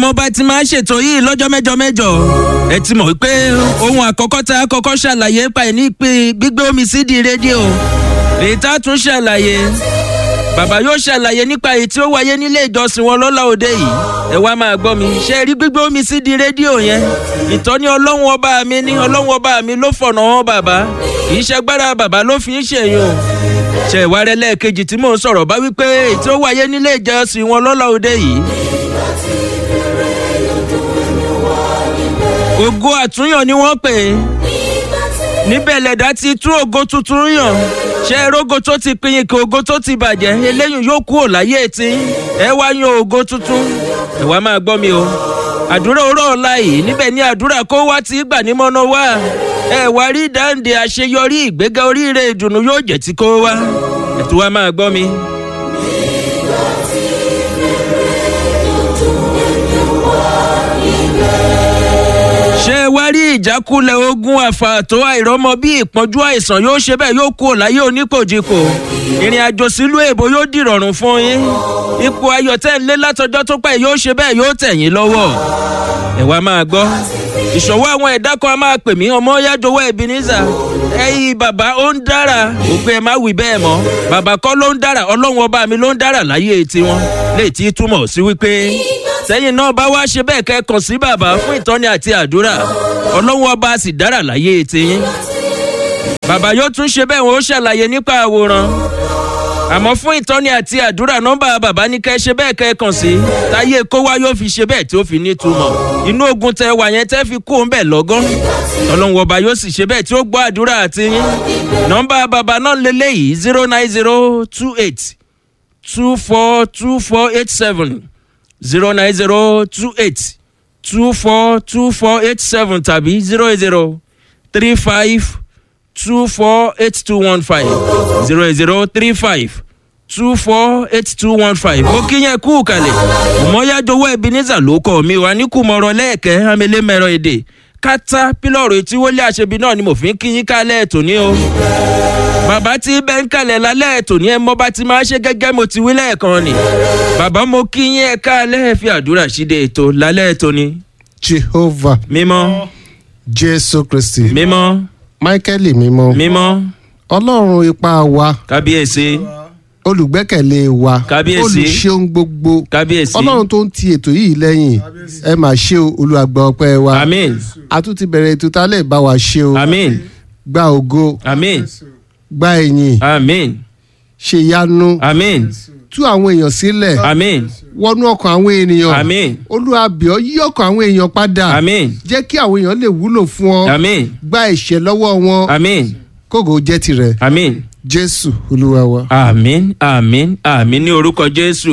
mo bá ti máa ṣètò yìí lọ́jọ́ mẹ́jọ mẹ́jọ ẹ ti mọ̀ wípé ohun àkọ́kọ́ tá a kọ́kọ́ ṣàlàyé pa ẹ̀ ní pé gbígbé omi sí di rédíò èyí tá a tún ṣàlàyé bàbá yóò ṣàlàyé nípa èyí tí ó wáyé nílé ìjọsìn wọn lọ́la òde yìí ẹ wá máa gbọ́ mi ṣe rí gbígbé omi sí di rédíò yẹn ìtọ́ni ọlọ́run ọba mi ní ọlọ́run ọba mi ló fọ̀nà wọn bàbá kì í ṣagbára bàbá ló fi ń ṣèyún o ṣe ìwárẹ lẹ́ẹ̀kejì tí mò ń sọ̀rọ̀ bá wípé èyí tí ó wáyé nílé ìjọsìn wọn lọ́la òde yìí ògo àtúnyàn ni wọ́n pè é níbẹ̀ lẹ̀dá ti tú ògo tuntun yàn ṣe rógo tó ti pinyin kí ògo tó ti bàjẹ́ eléyìí yóò kúrò láyé tí ẹ wá yan ògo tuntun ẹ wá máa gbọ́ mi o àdúrà òró ọ̀la yìí níbẹ̀ ni àdúrà kó wá ti gbà ní mọ́nà wá ẹ wá rí dáǹdè àṣeyọrí ìgbéga oríire ìdùnnú yóò jẹ́ tí kó wá ẹ tún wá máa gbọ́ mi. ṣé wá rí ìjákulẹ̀ ogun àfààtò àìrọ́mọ bí ìpọ́njú àìsàn yóò ṣe bẹ́ẹ̀ yóò kú láyé oníkòjìkò ìrìn àjò sílùú èbó yóò dìrọ̀rùn fún yín ipò ayọ̀ tẹ́ ń lé látọjọ́ tó pẹ́ yóò ṣe bẹ́ẹ̀ yóò tẹ̀ yín lọ́wọ́ ẹ wá máa gbọ́ ìṣòwò àwọn ẹ̀dá kan a máa pè mí ọmọ yájọwọ́ Ebenezer ẹ̀yin bàbá ó ń dára òpin ẹ̀ má wí bẹ́ẹ̀ mọ́ bàbá kọ́ ló ń dára ọlọ́run ọba mi ló ń dára láyé tiwọn léè tí túmọ̀ sí wípé sẹ́yìn náà bá wá ṣe bẹ́ẹ̀ kẹ́ kàn sí bàbá fún ìtọ́ni àti àdúrà ọlọ́run ọba sì dára láyé tiyín. bàbá yóò tún ṣe bẹ́ẹ̀ wọ́n ó ṣàlàyé nípa àwòrán àmọ́ fún ìtọ́ni àti àdúrà nọ́mbà bàbá ní kẹ́ ṣe bẹ́ẹ̀ kẹ́ kàn sí táyé kó wá yóò fi ṣe bẹ́ẹ̀ tí ó fi nítumọ̀ inú ogun tẹ wà yẹn tẹ́ fi kú òun bẹ̀ lọ́gán ọlọ́run ọba yóò sì ṣe bẹ́ẹ̀ tí ó gbọ́ àdúrà àti yín nọ́mbà bàbá náà lélẹ́yìí zero nine zero two eight two four two four eight seven zero nine zero two eight two four two four eight seven tàbí zero eight zero three five two four eight two one five zero eight zero three five two four eight two one five. ó kíyẹn kú kalẹ̀ mọ́yájọwọ́ Ebenezer ló kọ́ mi wá ní kùmọ̀rọ̀ lẹ́ẹ̀kẹ́ amẹ́lẹ́mẹ̀rọ èdè kátá pílọ̀rù etí wọlé àṣebi náà ni mo fi ń kíyín kálẹ̀ ètò ní o bàbá tí bẹ́ẹ̀ ń kalẹ̀ lálẹ́ ètò ní ẹ mọ́ bá ti máa ṣe gẹ́gẹ́ mo ti wí lẹ́ẹ̀kan ni bàbá mo kí yín ẹ káalẹ́ fi àdúrà ṣíde ètò lálẹ́ ètò ni. jehovah mímọ́ jésù kristi mímọ́ máíkẹ́lì mímọ́ mímọ́ ọlọ́run ipá wa kábíyèsí olùgbẹ́kẹ̀lé wa Kábíyèsí. olùṣeun gbogbo kábíyèsí ọlọ́run tó ń ti ètò yìí lẹ́yìn ẹ máa ṣe o olùwàgbà ọpẹ́ wa àmín a tún ti bẹ̀rẹ̀ ètò tálẹ̀ bá wa ṣe o àmín gba ògo àmín gba ẹ̀yìn àmín ṣe yanu àmín tú àwọn èèyàn sílẹ̀ àmín wọnú ọkàn àwọn ènìyàn àmín olúwàbíọ́ yí ọkàn àwọn èèyàn padà àmín jẹ́ kí àwọn èèyàn lè wúlò fún ọ àmín gba ẹ̀ṣẹ̀ lọ́wọ́ wọn àmín kógo jẹ́ tirẹ̀ àmín jésù olúwa wa. àmín àmín àmín ní orúkọ jésù.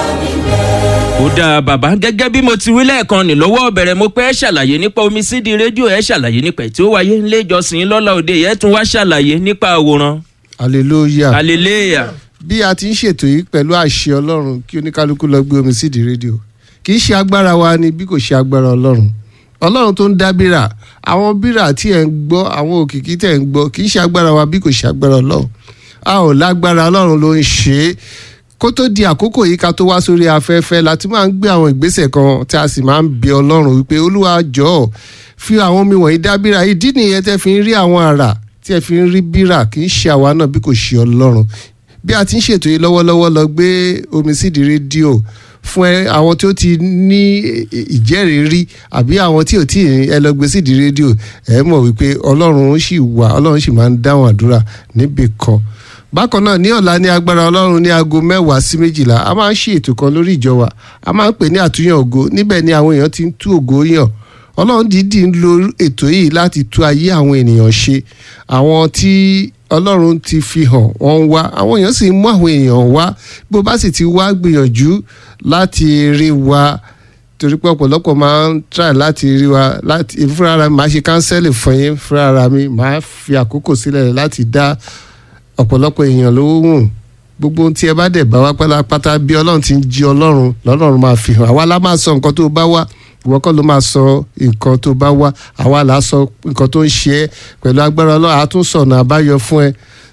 ó dáa bàbá gẹ́gẹ́ bí mo ti wí lẹ́ẹ̀kan ní lọ́wọ́ bẹ̀rẹ̀ mo pẹ́ ṣàlàyé nípa omi sídìí rédíò ẹ̀ ṣàlàyé nípa ẹ̀ tí ó wáyé nílé ìjọsìn lọ́la òde yẹn tún wá ṣàlàyé nípa àwòrán hallelujah. hallelujah bí a ti ń ṣètò yìí pẹ̀lú àṣẹ ọlọ́run kí oníkálukú lọ gbé omi sídìí rédíò kì í ṣe agbára wa ni bí kò ṣe agbára ọlọ́run ọlọ́run tó ń dá bírà àwọn bírà tí ẹ̀ ń gbọ́ àwọn òkìkí tẹ̀ ń gbọ́ kì í ṣe agbára wa bí kò ṣe agbára ọlọ́run a ò lágbára ọlọ́run ló ń ṣe é kó tó di àkókò yìí ká tó wá sórí afẹ́fẹ́ láti máa ń gbé àwọn ìgbésẹ̀ kan tí a sì máa ń bẹ ọlọ́run wípé olúwa jọ̀ọ́ fi àwọn omi wọ̀nyí dá bírà ìdí nìyẹn tẹ́ fi ń rí àwọn àrà tí ẹ fi ń rí bírà kì í ṣe àwa náà bí kò ṣe ọlọ́run bí a ti ń ṣètò yìí lọ́wọ́lọ́wọ́ lọ gbé omi sídìí rédíò fún ẹ àwọn tí ó ti ní ìjẹ́rìí rí àbí àwọn tí ò tí ẹ lọ gbé sídìí rédíò ẹ mọ̀ wípé ọlọ́run sì wà ọlọ́run sì máa ń dáhùn àdúrà níbì kan bákan náà ní ọ̀la ní agbára ọlọ́run ní aago mẹ́wàá sí méjìlá a máa ń ṣe ètò kan lórí ìjọ wa a máa ń pè ní àtúnyàn ògo níbẹ̀ ni àwọn èèyàn ti ń tú ògo yàn ọlọ́run dídì ń lo ètò yìí láti tú ayé àwọn ènìyàn ṣe àwọn tí ọlọ́run ti fi hàn wọ́n ń wá àwọn èèyàn sì ń mú àwọn èèyàn wá bó bá sì ti wá gbìyànjú láti rí wa torí pé ọ̀pọ̀lọpọ̀ máa ń try láti rí wa láti fúnra ara mi máa ṣe kánsẹ́lì fún yín fúnra ara mi máa fi àkókò sílẹ̀ láti dá ọ̀pọ̀lọpọ̀ èèyàn lówó wùn gbogbo ohun tí ẹ bá dẹ̀ bá wá pátápátá bí ọlọ́run ti ń jí ọlọ́run lọ́lọ́run máa fi hàn àwa la máa sọ nǹkan tó bá wá ìwọ kọ́ ló máa sọ nǹkan tó bá wá àwa là á sọ nǹkan tó ń ṣe ẹ́ pẹ̀lú agbára ọlọ́run àá tún sọ̀nà àbáyọ fún ẹ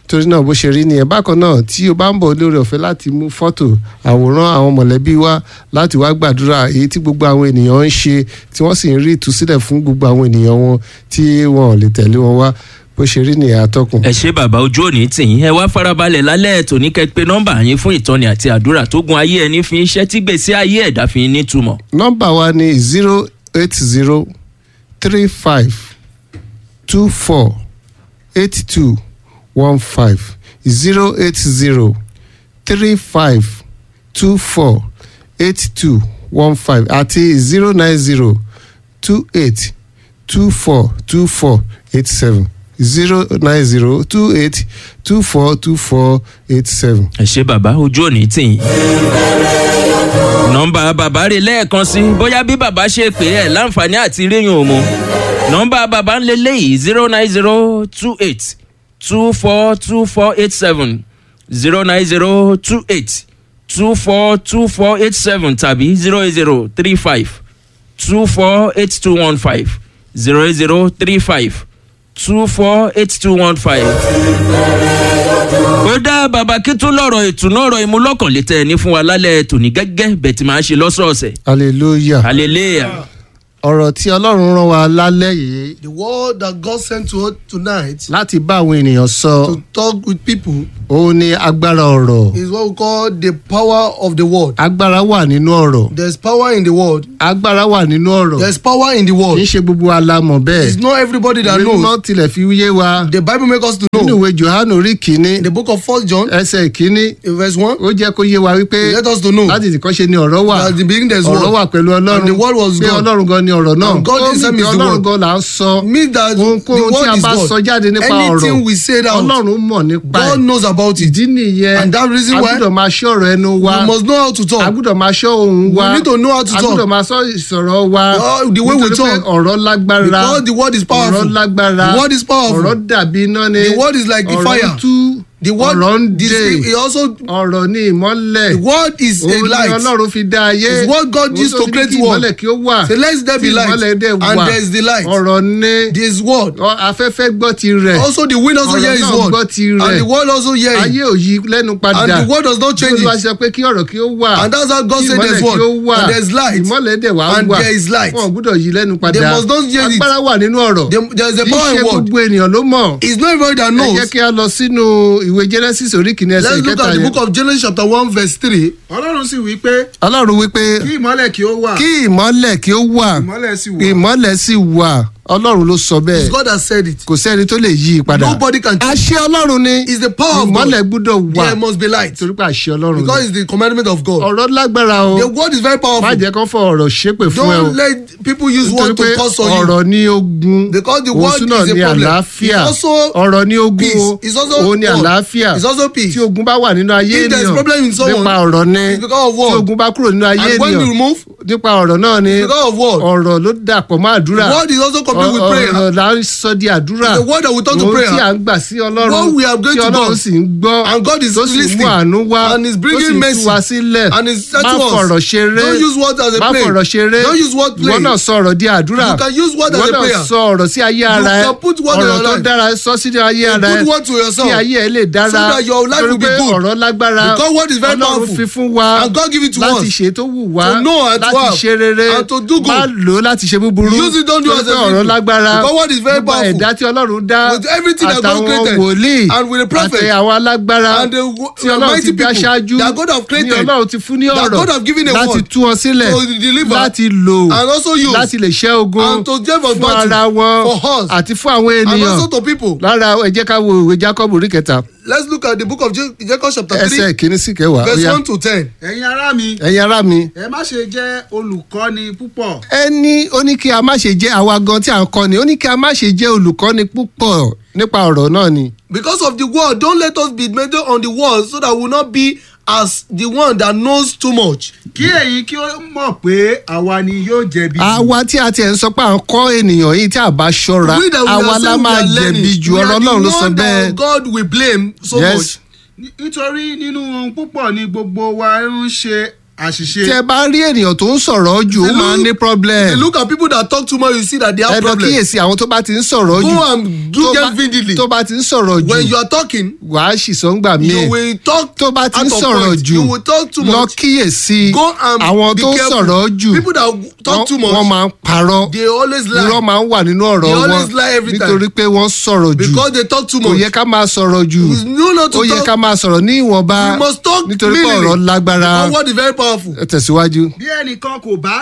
torí náà bó ṣe rí nìyẹn bákan náà tí o bá ń bọ̀ lórí ọ̀fẹ́ láti mú fọ́tò àwòrán àwọn mọ̀lẹ́bí wa láti wá gbàdúrà èyí tí gbogbo àwọn ènìyàn ń ṣe tí wọ́n sì ń rí ìtúsílẹ̀ fún gbogbo àwọn ènìyàn wọn tí wọn ò lè tẹ̀lé wọn wá bó ṣe rí nìyẹn atọ́kùn. ẹ ṣe bàbá ojú òní tìyín ẹ wá farabalẹ̀ lálẹ́ ètò ní kẹ́pẹ́ nọ́mbà yín fún ìtọ́ni àti àdúrà tó gun ayé ẹni fi iṣẹ́ tí gbèsè ayé ẹ̀dá fi nítumọ̀. nọ́mbà wa ni zero eight zero three five two four eight two one five zero eight zero three five two four eight two one five àti zero nine zero two eight two four two four eight seven zero nine zero two eight two four two four eight seven. ẹ ṣe bàbá ojú òní tìyín. nọ́mbà bàbá rè lẹ́ẹ̀kan sí bóyá bí bàbá ṣe pè é láǹfààní àti ríyìn òmu nọ́mbà bàbá ń lélẹ̀ yìí zero nine zero two eight two four two four eight seven zero nine zero two eight two four two four eight seven tàbí zero eight zero three five two four eight two one five zero eight zero three five two four eight two one five. ó dá bàbá kí tún lọ́rọ̀ ìtùnú ọ̀rọ̀ ìmúlọ́kànlétẹ́ ní fún wa lálẹ́ tòní gẹ́gẹ́ bẹ́ẹ̀ tí máa ń ṣe lọ́sọ̀ọ̀sẹ̀. hallelujah. hallelujah. ọ̀rọ̀ tí ọlọ́run rán wa lálẹ́ yìí The word that God sent to us tonight láti bá àwọn ènìyàn sọ to talk with people òun ni agbára ọ̀rọ̀ is what we call the power of the word. agbára wà nínú ọ̀rọ̀ There's power in the word. agbára wà nínú ọ̀rọ̀ There's power in the kì í word. ṣe gbogbo alamọ̀ bẹ́ẹ̀ It's not everybody that ìwé mímọ́ knows. tilẹ̀ fi yé wa The Bible makes us to nínú know. ìwé johannu orí kìíní In the book of First John, ẹsẹ̀ ìkíní in verse one, ó jẹ́ kó yé wa wípé let us to know láti ìdíkọ́ ṣe ni ọ̀rọ̀ wà that at the beginning there's ọ̀rọ̀ word. wà pẹ̀lú ọlọ́run And the word was pé God. ọlọ́run gan ni ọ̀rọ̀ náà And God ó himself ní is pé the ọlọ́run word. gan là ń sọ Means that the ohunkóhun tí a word is bá sọ God. jáde nípa ọ̀rọ̀ Anything we say out, ọlọ́run mọ̀ nípa ẹ̀ God knows about it. ìdí nìyẹn And that reason a why gbọ́dọ̀ máa ṣọ́ ọ̀rọ̀ ẹnu wa We must know how to a talk. gbọ́dọ̀ máa ṣọ́ ohun wa We need to know how to a talk. gbọ́dọ̀ máa sọ ìsọ̀rọ̀ wa Oh, the way we nítorí pé talk. ọ̀rọ̀ lágbára Because the word is powerful. ọ̀rọ̀ lágbára The word is powerful. ọ̀rọ̀ dàbí iná ni The word is like the ọ̀rọ̀ fire. ń tú The word ọ̀rọ̀ ń this dè it also ọ̀rọ̀ ní ìmọ́lẹ̀ the word is a òun ni light. ọlọ́run fi dá ayé It's what God Òun used tó to fi ní create kí world. ìmọ́lẹ̀ kí ó wà Say let there be tí light ìmọ́lẹ̀ dẹ̀ and wà there is the light. ọ̀rọ̀ ní This word. ọ- afẹ́fẹ́ gbọ́ ti rẹ̀ Also the wind also Ọ̀rọ̀ hear his náà word. gbọ́ tirẹ̀. And the word also hear ayé it. ò yí lẹ́nu padà And the word does not change Bí Olúwa it. sọ pé kí ọ̀rọ̀ kí ó wà And that's how God kí said ìmọ́lẹ̀ there's kí ó word. wà And there's light. ìmọ́lẹ̀ dẹ̀ wá And wà there is light. wọn ò gbúdọ̀ yí lẹ́nu padà They must not hear it. agbára wà nínú ọ̀rọ̀ There- There's a kì í power ṣe in word. gbogbo ènìyàn ló mọ̀ It's not everybody that ẹ jẹ́ knows. kí a lọ sínú ìwé genesis orí kìíní ẹsẹ̀ Let's look ìkẹta at the yẹn book of Genesis chapter one verse three. ọlọ́run sì wí pé ọlọ́run wípé kí ìmọ́lẹ̀ kí ó wà kí ìmọ́lẹ̀ kí ó wà ìmọ́lẹ̀ sì wà ìmọ́lẹ̀ sì wà ọlọ́run ló sọ It's bẹ́ẹ̀ God that said it. kò sẹ́ni tó lè yí i padà Nobody can change. àṣẹ ọlọ́run ni It's the power of ìmọ́lẹ̀ God. gbúdọ̀ wà There must be light. torí pé àṣẹ ọlọ́run Because ni it's the commandment of God. ọ̀rọ̀ lágbára o The word is very má powerful. jẹ́ kán fọ ọ̀rọ̀ ṣépè fún ẹ o Don't let people use nítorí word pé to curse on you. ọ̀rọ̀ ní ogun Because the òun word súnà is a ní problem. àlàáfíà It's also ọ̀rọ̀ ní ogun peace. o It's also òun ní God. àlàáfíà It's also peace. tí ogun bá wà nínú ayé If there is ènìyàn problem in someone, nípa ọ̀rọ̀ ni it's because of tí word. ogun bá kúrò nínú ayé And when you ènìyàn remove, nípa ọ̀rọ̀ náà ni it's because of word. ọ̀rọ̀ ló dàpọ̀ mọ́ àdúrà Word is also complete with Ọ- prayer. ọ̀rọ̀ là ń sọ di àdúrà The word that we turn to ohun prayer. tí à ń gbà sí ọlọ́run What we are going tí to ọlọ́run God. sì ń gbọ́ And God is tó sì mú listening. àánú wá And is tó bringing sì tú mercy. wa sílẹ̀ And is said má to us, fọ̀rọ̀ ṣeré Don't use word as a má play. fọ̀rọ̀ ṣeré Don't use word play. ìwọ náà sọ ọ̀rọ̀ di àdúrà You can use word as ìwọ a náà prayer. sọ ọ̀rọ̀ sí ayé ara ẹ can put word in ọ̀rọ̀ your tó life. dára sọ sí ayé A ara ẹ good word to yourself. kí ayé ẹ lè dára So that your life torí will be pé good. ọ̀rọ̀ lágbára Because word is very ọlọ́run powerful. fi fún wa And God give it to láti us. ṣe tó wù wá To know and to láti have. ṣe rere And to do good. má lò ó láti ṣe búburú Use it, don't do torí as pé a ọ̀rọ̀ evil. lágbára Because word is very gbogbo powerful. ẹ̀dá tí ọlọ́run dá With everything that God àtàwọn created. wòlíì And with the prophet. àti àwọn alágbára And the tí ọlọ́run ti mighty dá people ṣáájú that God have ní created. ọlọ́run ti fún ní That ọ̀rọ̀ God have given a láti word tú wọn sílẹ̀ to deliver láti lò and also use láti lè ṣẹ́ ogun and to give us fún battle ara wọn for us àti fún àwọn and ènìyàn also to people. lára ẹ jẹ́ ká wo ìwé jacob orí kẹta Let's look at the book of Ja- Jacob chapter ẹsẹ̀ three kìíní sí kẹwàá ó verse yá. one to ten. ẹ̀yin ará mi ẹ̀yin ará mi ẹ má ṣe jẹ́ olùkọ́ni púpọ̀ ẹni ó ní kí a má ṣe jẹ́ àwa gan tí à ń kọ́ni ó ní kí a má ṣe jẹ́ olùkọ́ni púpọ̀ nípa ọ̀rọ̀ náà ni Because of the word, don't let us be major on the word so that we will not be as the one that knows too much. kí ẹ̀yin kí ó mọ̀ pé àwa ni yóò jẹ̀bi jù. àwa tí a tiẹ̀ ń sọ pé à ń kọ́ ènìyàn yìí tí a bá ṣọ́ra We that we àwa are la saying we máa are learning, jẹ̀bi ju we are ọ̀rọ̀ the ọlọ́run ló sọ one bẹ́ẹ̀ that God will blame so Yes. much. Ní- nítorí nínú ohun púpọ̀ ni gbogbo wa ń ṣe àṣìṣe. tí ẹ bá rí ènìyàn tó ń sọ̀rọ̀ jù ó If you máa ń ní look- problem If you look at people that talk too much you see that they have ẹ lọ problem. kíyèsí àwọn tó bá ti ń sọ̀rọ̀ jù Go and do tó them bá- vividly. tó bá ti ń sọ̀rọ̀ when you jù are talking wàá sì sọ ń gbà you míì will talk tó bá ti ń out of sọ̀rọ̀ point. jù you will talk too lọ much. kíyèsí go and àwọn be tó ń careful. sọ̀rọ̀ jù people that talk too much wọ́n máa ń parọ́ they always irọ́ lie máa ń wà nínú ọ̀rọ̀ They wọn always lie every time. nítorí pé wọ́n sọ̀rọ̀ jù because they talk too kò much. yẹ ká máa sọ̀rọ̀ jù you know not to ó yẹ talk ká máa sọ̀rọ̀ ní ìwọ̀nba you must talk nítorí pé ọ̀rọ̀ minimally. lágbára because word is very powerful. ẹ tẹ̀síwájú. bí ẹnìkan kò bá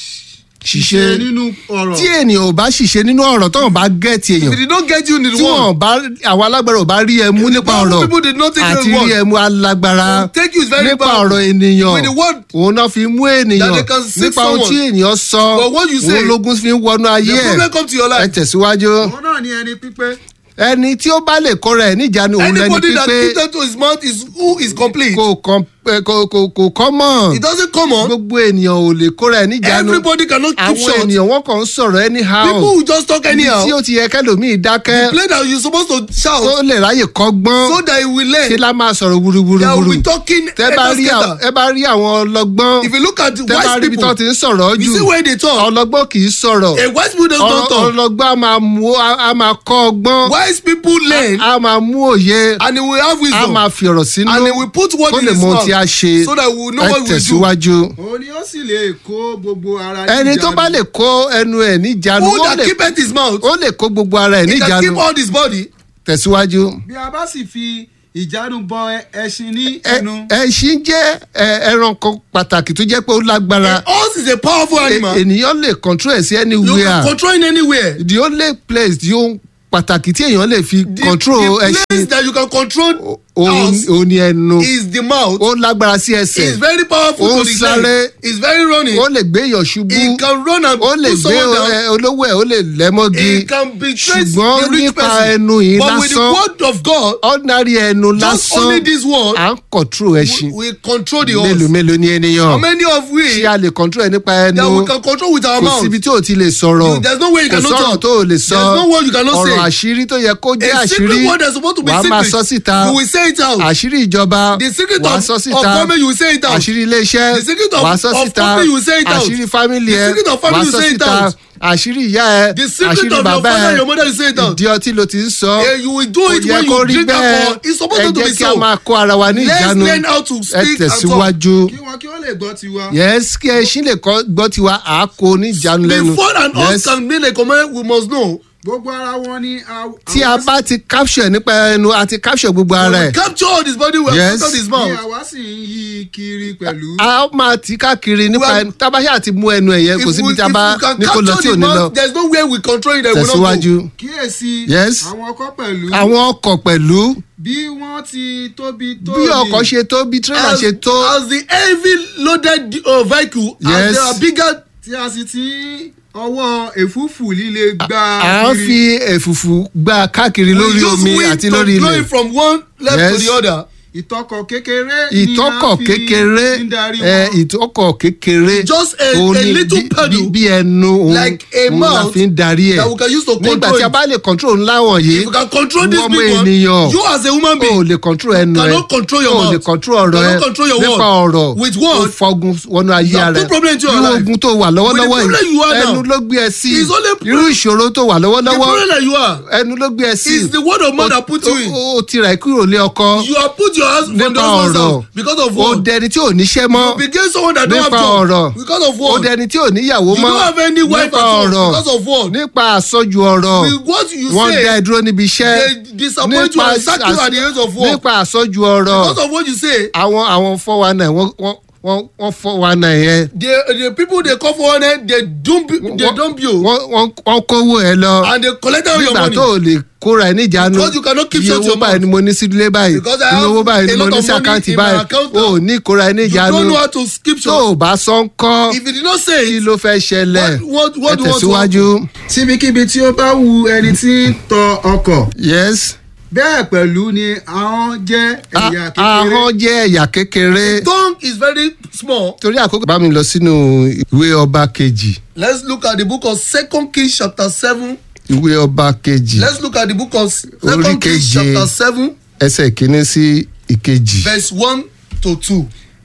Ṣìṣe. ṣiṣẹ́ nínú ọ̀rọ̀ tí ènìyàn ò bá ṣìṣe nínú ọ̀rọ̀ tó wọn bá gẹ̀ẹ́tì if èèyàn they did not get you in the tí word wọn bá àwọn alágbára ò bá rí ẹ mú If the nípa powerful ọ̀rọ̀ people did not take àti your rí word, ẹ mú alágbára to take you is very nípa powerful. ọ̀rọ̀ ènìyàn With the word òun náà fi mú ènìyàn that they can save nípa ohun someone. tí ènìyàn sọ But what you say, òun lógún fi ń wọnú ayé the ẹ problem come to your ẹ life. tẹ̀síwájú òun náà ní ẹni pípé ẹni tí ó bá lè kóra ẹ níjànú òun lẹni anybody that pípé keep them to his mouth is who is complete. kò kàn ẹ, kò kò kò kọ́ mọ̀ it doesn't come on. gbogbo ènìyàn ò lè kóra ẹ níjànú everybody cannot keep àwọn short. ènìyàn wọn kàn ń sọ̀rọ̀ anyhow people will just talk ibi anyhow. tí ó ti yẹ kẹlòmíì dákẹ́ play that you suppose to shout tó lè ráyè kọ́gbọ́n so that he will learn. ṣe la máa sọ̀rọ̀ they will wúruwúruwúru be talking tẹ bá rí àwọn- scatter. ẹ bá rí àwọn ọlọ́gbọ́n if you look at the tẹ bá wise rí ibi tó people ti ń sọ̀rọ̀ you jù see where they talk. ọlọ́gbọ́n kì í sọ̀rọ̀ a wise people does not Ọlọ- talk. ọlọ́gbọ́n a máa mú a a máa kọ́ ọgbọ́n wise people learn a máa mú òye and he will have a wisdom. máa fi ọ̀rọ̀ sínú and he will put word kó in lè his mọ ohun mouth tí a ṣe so that we will know ẹ what we will do. tẹ̀síwájú. òun ni ó sì lè kó gbogbo ara ẹni tó bá lè kó ẹnu ẹ̀ níjànú who ó that lè keepeth his mouth ó lè kó gbogbo ara ẹ̀ he can níjànú keep all his body. tẹ̀síwájú. bí a bá sì fi ìjánu bọ ẹ- ẹṣin ní Ẹ- ẹnu ẹṣin jẹ́ ẹ, ẹranko pàtàkì tó jẹ́ pé ó lágbára horse is a powerful E- animal. ènìyàn lè control ẹ̀ sí you anywhere can control it anywhere. the only place tí ó pàtàkì tí èèyàn lè fi the control the place ẹṣin that you can control òun house òun ni ẹnu is the mouth. ó lágbára sí is ẹsẹ̀ very powerful Ó to the sáré. leg. is very running. ó lè gbé èèyàn ṣubú he can run and ó lè put gbé someone down. ẹ, olówó ẹ̀ ó lè lẹ́mọ́gi he can betray ṣùgbọ́n the rich nípa person. ẹnu yìí but with the lásán word of God ordinary ẹnu just lásán only this word à ń control ẹṣin we, we control the mélòó horse. mélòó ni how ènìyàn many of we ṣé a lè control ẹ nípa ẹnu that we can control with our kò mouth. síbi tí o ti lè sọ̀rọ̀ You- there's no way you kò cannot sọ̀rọ̀ talk. tó o lè sọ There's no word you cannot ọ̀rọ̀ say. àṣírí tó yẹ kó jẹ́ a àṣírí secret word that's supposed to be wàá secret. máa sọ síta you will say it out. àṣírí ìjọba the secret wàá of, sọ of síta government you will say it out. àṣírí iléeṣẹ́ The secret of- wàá sọ of síta company, you say it out. àṣírí fámìlì The ẹ secret of family, wàá you sọ say it síta out. àṣírí ìyá ẹ the secret àṣírí of your bàbá father ẹ and your mother you say it out. ìdí ọtí ló ti ń sọ Eh, you will do kò it yẹ when kó you rí drink bẹ́ẹ̀ alcohol. It's supposed ẹ to be jẹ́ kí a so. máa kó ara wa ní Let's ìjánu learn how to ẹ speak and talk. tẹ̀síwájú kí wọn kí wọn lè gbọ́ tiwa. yes kí ẹṣin lè kọ́ gbọ́ tiwa àákó ní ìjánu lẹ́nu before an horse can make a command we must know. gbogbo ara wọn ni a- tí a àwa bá ti capture nípa ẹnu a ti capture gbogbo ara when we ẹ̀ capture all his body we have Yes. captured his sì- mouth. ni àwa sì ń yí kiri pẹ̀lú. a máa tì í káàkiri nípa Well, ẹnu tábàṣà àti mú ẹnu ẹ̀ yẹn kò if síbi we tí a if bá we can ní kó lọ capture tí ò the ní lọ mouth there is no way we control it that we no go. tẹ̀síwájú. kíyèsí Yes. àwọn ọkọ pẹ̀lú àwọn ọkọ̀ pẹ̀lú bí wọ́n ti tóbi tó bí ọkọ̀ ṣe tó bí tírélà as ṣe tó as the heavy loaded uh, vehicle Yes. as they are bigger tí a sì ti ń ọwọ́ èfúfù líle gbá à ń fi ẹ̀fùfù gbá káàkiri lórí we use omi wind àti to lórí blow ilẹ̀ it from one left Yes. to the other. ìtọ́kọ̀ kékeré ni ìtọ́kọ̀ a fi kékeré ń darí ẹ, wọn. ìtọ́kọ̀ kékeré Just a- òun a ni little bí- pedal, bí- bí ẹnu òun like a òun la mouth fi ń darí ẹ̀ that we can use to nígbà control tí a it. bá lè control ńlá wọ̀nyí If you can control this ìwọ big ọmọ one, ènìyàn you as a human o being lè control ẹnu ẹ cannot control your o mouth. lè control ọ̀rọ̀ ẹ Cannot control your nípa word. ọ̀rọ̀ With word, o fọgun wọnú ayé you have rẹ put problem into your irú life. ogun tó wà lọ́wọ́lọ́wọ́ With the problem you are yìí now, ẹnu ló gbé ẹ sí is only- irú ìṣòro tó wà the lọ́wọ́lọ́wọ́ problem that you are ẹnu ló gbé ẹ sí is the word of man that put you in. o ti rà kúrò lé ọkọ You have put your hands from the nípa husband's ọ̀rọ̀ house because of o word. dẹni tí ò níṣẹ́ mọ́ You became someone that don't have nípa job ọ̀rọ̀ because of o word. dẹni tí ò níyàwó You mọ́ don't have any wife nípa at all ọ̀rọ̀ because of word. nípa àsọjù ọ̀rọ̀ With what you wọ́n dá ẹ say, dúró níbi iṣẹ́ they disappoint you and sack you at the age of work. nípa àsọjù ọ̀rọ̀ Because of what you say, àwọn àwọn four one nine wọ́n wọ́n wọ́n wọ́n four one nine yẹn the the people they call for one end, they dump they Wọ́n- dump you wọ́n wọ́n wọ́n kówó ẹ lọ and they collect all your nígbà money. tó o lè kóra ẹ níjàánu Because you cannot keep iye shut owó your báyìí mouth. ni mo ní sídúlé báyìí Because I iye have owó báyìí ni a mo lot ní of sí money àkáǹtì in my báyìí account o now. ò ní kóra ẹ You níjàánu don't know how to skip tó shot. o bá sọ ń kọ́ If you did not say kí it, ló fẹ́ ṣẹlẹ̀ what what ẹ what do you want to tẹ̀síwájú síbikíbi tí ó bá wu ẹni tí ń tọ ọkọ̀ yes bẹ́ẹ̀ pẹ̀lú ni ahọ́n jẹ́ A- ẹ̀yà kékeré ahọ́n jẹ́ ẹ̀yà kékeré tongue is very small. torí àkókò bá mi lọ sínú ìwé ọba kejì Let's look at the book of Second Kings chapter seven. ìwé ọba kejì Let's look at the book of Orí Second Kings keje. chapter seven, ẹsẹ̀ kìíní sí ìkejì verse one to two.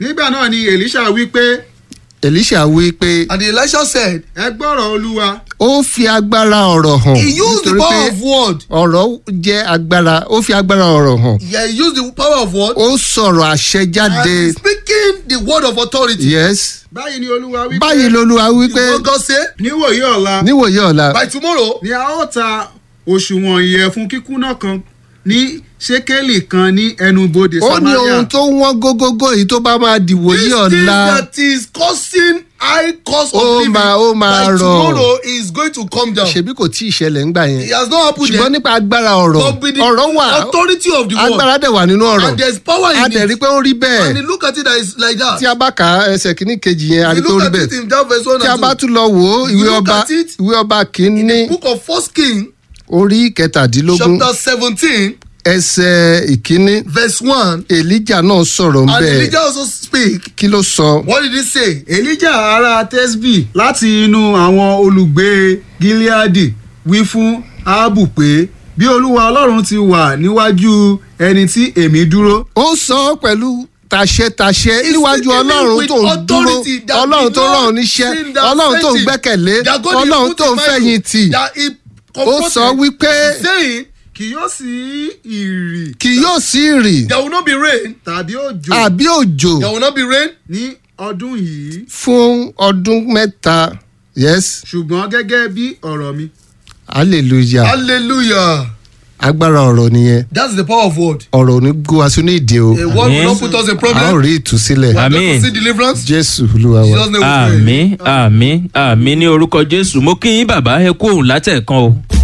nígbà náà ni elisha wí pé elisha wí pé And Elisha said, ẹ gbọ́rọ̀ olúwa ó fi agbára ọ̀rọ̀ hàn He used the nítorí power pé of word. ọ̀rọ̀ jẹ́ agbára ó fi agbára ọ̀rọ̀ hàn Yeah, he used the power of word. ó sọ̀rọ̀ àṣẹ And jáde he's speaking the word of authority. yes báyìí ni olúwa wí pé báyìí lolúwa wípé What God say? níwòye ọ̀la níwòye ọ̀la By tomorrow, ni a ó ta òṣùwọ̀n ìyẹ̀fun kíkúnná kan ní ṣékélì kan ní ẹnubodè ó ní samaria ohun tó wọ́n gógógó yìí tó bá máa dìwòye this thing ọ̀la that is causing high cost of Ó living máa- ó máa by rọ̀. tomorrow is going to come down. ṣebí kò tí ì ṣẹlẹ̀ ńgbà It yẹn has not happened ṣùgbọ́n yet. nípa agbára ọ̀rọ̀ But with the ọ̀rọ̀ wà authority of the word. agbára dẹ̀ wà nínú ọ̀rọ̀ And there's power a in dẹ̀ rí it. pé ó rí And bẹ́ẹ̀ you look at it that is like that. tí a bá kà á ẹsẹ̀ kìíní kejì yẹn a rí you pé ó look rí at bẹ́ẹ̀ it in that verse one tí a bá and two. tún lọ wò ó You ìwé look ọba at it ìwé ọba kìíní Book of First King, orí kẹtàdínlógún chapter seventeen, ẹsẹ̀ ìkíní verse one. èlíjà náà sọ̀rọ̀ And ńbẹ̀ Elijah also speak. kí ló sọ What did he say? elijah ará tesbi láti inú àwọn olùgbé gileadi wí fún aabu pé bí olúwa ọlọ́run ti wà níwájú ẹni tí èmi dúró ó sọ ọ́ pẹ̀lú tàṣẹtàṣẹ He's níwájú speaking ọlọ́run with tó ń dúró authority that ọlọ́run tó the rán Lord oníṣẹ́ seen that ọlọ́run tó ń faith gbẹ́kẹ̀lé that God ọlọ́run put tó in ń mind fẹ̀yìntì That he ó comforted, sọ wípé saying kì yóò sí ìrì kì yóò sí rì there will not be rain. tàbí òjò àbí òjò There will not be rain. ní ọdún yìí fún ọdún mẹ́ta yes ṣùgbọ́n gẹ́gẹ́ bí ọ̀rọ̀ mi hallelujah Hallelujah. agbára ọ̀rọ̀ nìyẹn That's the power of word. ọ̀rọ̀ ò ní gbó wa sínú ìdè o A word will Amen. not put us in a ó problem. rí ìtúsílẹ̀ We are going Amen. to see deliverance. jésù olúwa wa. Jesus name we pray. àmì àmì àmì ní orúkọ jésù mo kí yín bàbá ẹ kú òun látẹ̀kan o.